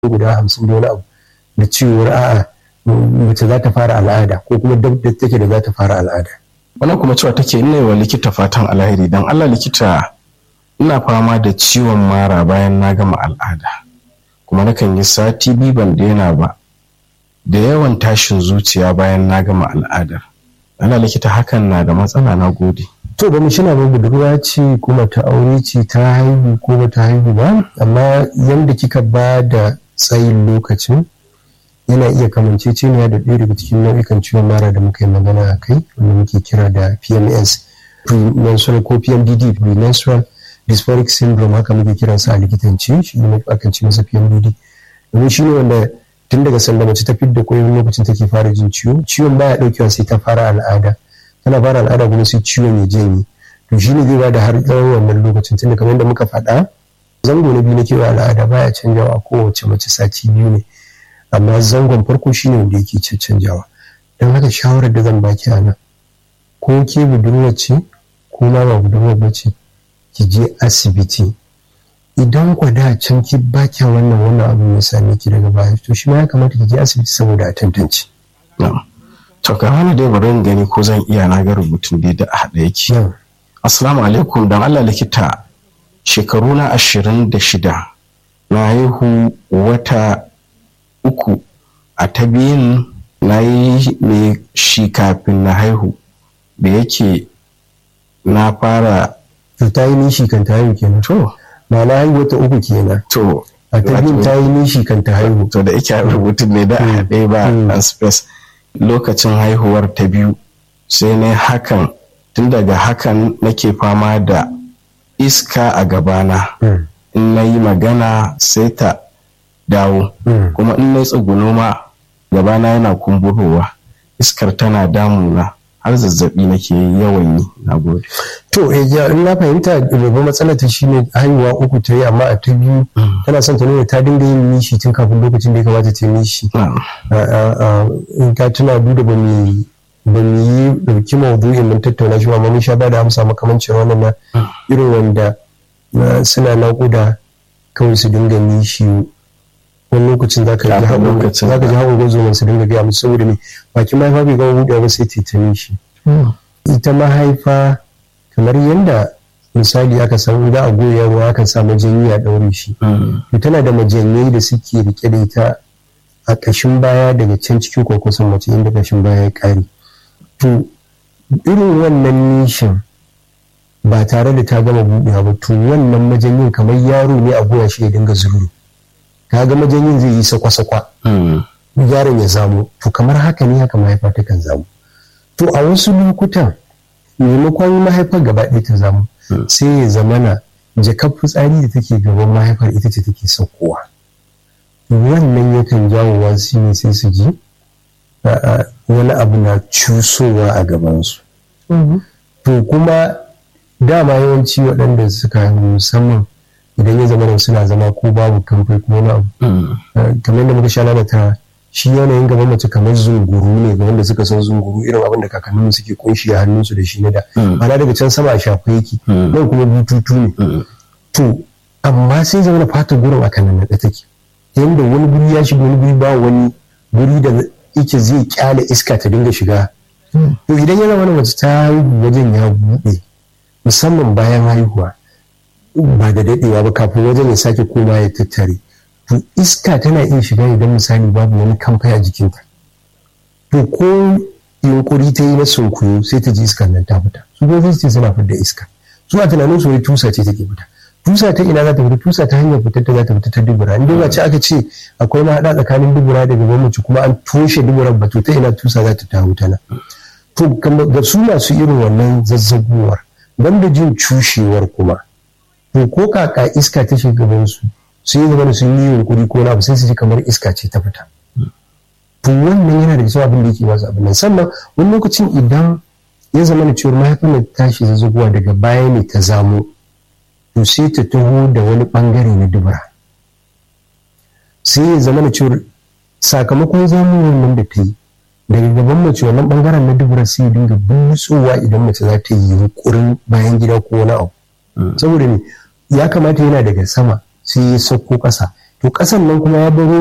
guda hamsin da wani abu da cewar a'a mace za ta fara al'ada ko kuma dab da take da za ta fara al'ada wannan kuma cewa take ina wa likita fatan alheri dan Allah likita ina fama da ciwon mara bayan na gama al'ada kuma nakan yi sati biyu ban daina ba da yawan tashin zuciya bayan na gama al'adar ana likita hakan na da matsala na gode to ba mu shina ba budurwa ce kuma ta aure ce ta haihu ko ba ta haihu ba amma yanda kika ba da tsayin lokacin yana iya kamanceceniya da ɗaya daga cikin nau'ikan ciwon mara da muka yi magana a kai wanda muke kira da pms premenstrual ko pmdd premenstrual dysphoric syndrome haka muke kiransa a likitanci shi ne akan ci masa pmdd domin shi ne wanda tun daga sanda mace ta fidda koyon lokacin take fara jin ciwo ciwon baya daukewa sai ta fara al'ada tana fara al'ada kuma sai ciwon ya janye to shi ne zai ba da har tsawon wannan lokacin tunda kamar yadda muka faɗa zango na biyu na kewa al'ada baya canjawa kowace mace sati biyu ne amma zangon farko shi ne wanda yake canjawa don haka shawarar da zan baki a nan ko ke budurwa ce ko ma ba budurwa ba ce ki je asibiti idan ku da can ki ba kya wannan wannan abu ya same ki daga baya to shi ma ya kamata ki je asibiti saboda a tantance. To ka hana dai bari gani ko zan iya na ga rubutun dai da haɗa yake. Assalamu alaikum dan Allah likita shekaru na ashirin da shida na haihu wata uku a ta biyun na yi ne shi kafin na haihu da yake na fara to ta yi nishi kan ta haihu kenan to ma'ana haihuwa ta uku kenan to a ta biyun ta yi nishi kan ta haihu to da yake rubutun ne da haɗe ba a space lokacin haihuwar ta biyu sai ne hakan tun daga hakan nake fama da iska a gabana in na yi magana sai ta dawo kuma in na tsuguno ma gabana yana kumburowa iskar tana damuna har zazzabi nake yawan yi na gode. To in na fahimta babban matsalar ta shine haihuwa uku ta yi amma a ta biyu tana son ta nuna ta dinga yin nishi tun kafin lokacin da ya kamata ta yi nishi. In ka tuna duda ba mu ba mu yi dauki maudu'in mun tattauna shi amma mun sha ba da amsa makamancin wannan na irin wanda suna naƙuda kawai su dinga nishi wani lokacin za ka ji hawan gwazo su dinga gaya musu saboda me bakin mahaifa bai gama buɗewa ba sai tetane shi ita mahaifa kamar yadda misali aka san za a goya ruwa aka sa majanyi a ɗaure shi to tana da majanyai da suke rike da ita a ƙashin baya daga can cikin kwakwason mace inda ƙashin baya ya ƙare to irin wannan nishin ba tare da ta gama buɗewa ba to wannan majanyin kamar yaro ne a goya shi ya dinga zuru kaga majanyin zai yi sakwa-sakwa yaron ya zamu to kamar haka ne haka mahaifa ta kan zamu to a wasu lokutan maimakon mahaifar gaba ɗaya ta zamu sai ya zamana jakar fitsari da take gaban mahaifar ita ce take saukowa wannan yakan jawo wasu ne sai su ji wani abu na cusowa a gabansu to kuma dama yawanci waɗanda suka musamman idan ya zama suna zama ko babu kamfai ko wani abu kamar da muka sha lalata shi yanayin gaban mace kamar zunguru ne ga wanda suka san zunguru irin abin da kakanninmu suke kunshi a hannunsu da shi na da ana daga can sama a shafa yake nan kuma bututu ne to amma sai zama fatar gurin a kan nan take yanda wani guri ya shiga wani guri ba wani guri da yake zai kyale iska ta dinga shiga to idan yana wani mace ta haihu wajen ya buɗe musamman bayan haihuwa ba da daɗewa ba kafin wajen ya sake koma ya tattare to iska tana iya shiga idan misali babu wani kamfai a jikinta to ko yunkuri ta yi na sunkuyo sai ta ji iskar nan ta fita su ko ce suna fitar iska su a tunanin su wai tusa ce take fita tusa ta ina za ta fita tusa ta hanyar fitar ta za ta fita ta dubura in dai ce aka ce akwai mahaɗa tsakanin dubura da gaban mace kuma an toshe duburan ba to ta ina tusa za ta tawo tana to ga su masu irin wannan zazzaguwar banda jin cushewar kuma to ko kaka iska ta gaban su sun yi zama sun yi yunkuri ko na sai su ji kamar iska ce ta fita to wannan yana da cewa abin da yake wasu abin nan sannan wani lokacin idan ya zama da cewar mahaifin da tashi zazzaguwa daga baya ne ta zamo to sai ta taho da wani bangare na dubura sai ya zama da cewar sakamakon zamuwar nan da ta yi daga gaban mace wannan bangaren na dubura sai ya dinga butsowa idan mace za ta yi yunkurin bayan gida ko wani abu saboda ne ya kamata yana daga sama sai ya sauko ƙasa to ƙasan nan kuma ya baro